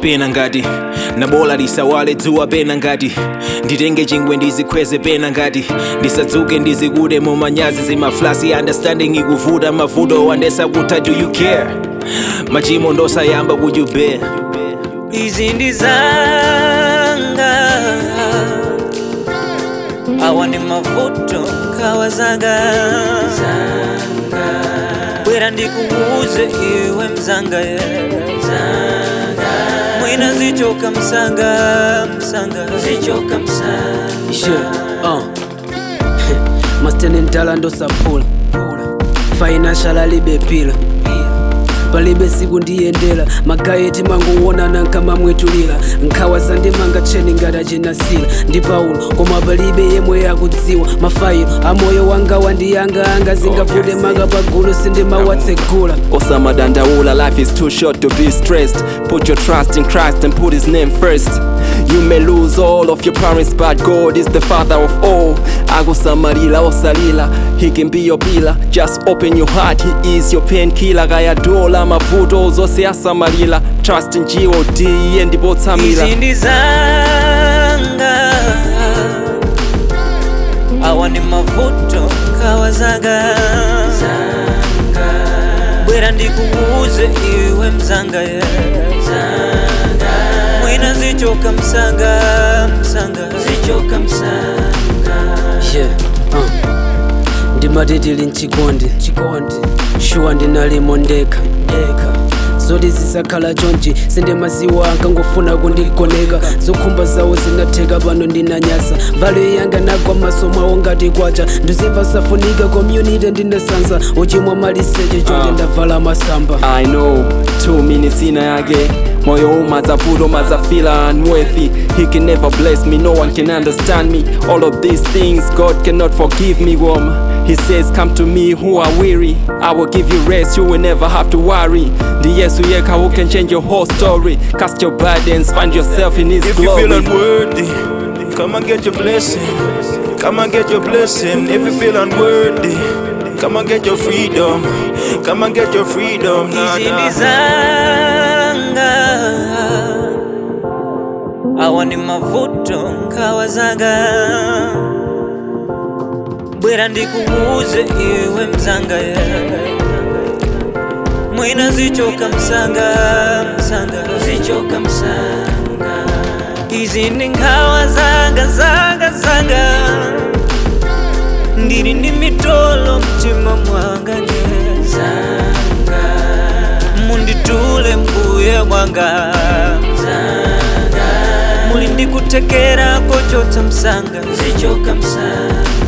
pena ngati nabola lisawale dzuwa pena ngati nditenge chingwe ndizikhweze pena ngati ndisadzuke ndizikude mumanyazi zimaflasi understanding ikuvuta mavuto wandesakutha do you care machimo ndosayamba would you bear izi ndi zanga awa ni mavuto nkhawa zanga bwera ndikuuze iwe mzanga ye mwina zichoka msanga msanga zichoka msanga Yeah, uh. Mastene ntala ndosapula financial alibe pila palibe siku ndiyendera magayeti mangoonana nkamamwetulira nkhawa zandimanga tcheni ngati achinasila ndi paulo koma palibe yemwe yakudziwa mafayilo amoyo wanga wandiyanga zingavute manga pagulu sindimawatsegula osamadandaula life is too short to be stressed put your trust in christ and put his name first you may lose all of your parents but god is the father of all akusamalira osalila he can be your pillar just open your heart he is your painkiller kayadola mavuto zonse asamalira trust in god iye ndipo tsamira izi ndi zanga awa ni mavuto nkhawa zanga bwera ndikuuze iwe mzanga ye mwina zichoka msanga msanga zichoka msanga yeah, uh. ndimatitili mchikondi chikondi shuwa ndinalimo ndekha ndekha zoti zisakhala chonchi sindemaziwa ankangofuna kundigoneka zokhumba zawo zinatheka pano ndinanyasa valo yanga nagwa maso mwawo ngati kwacha ndizimva safunika community ndinasanza uchimwa maliseche chonde Ah. ndavala masamba I know two minutes in yake moyo umazavuto mazafila unworthy he can never bless me no one can understand me all of these things god cannot forgive me woman he says come to me who are weary i will give you rest you will never have to worry the yesu yeka who can change your whole story cast your burdens find yourself in his If you glory feel unworthy, come and get your blessing. Come and get your blessing. If you feel unworthy, come and get your freedom. Come and get your freedom. Nah, izi ndi nah. zanga awa ni mavuto nkhawa zanga bwera ndikuuze iwe mzanga ye mwina zichoka msanga msanga zichoka msanga izi ndi nkhawa zanga zanga zanga ndili ndi mitolo mtima mwanga nye zanga munditule mbuye mwanga zanga muli ndikutekera kochotsa msanga zichoka msanga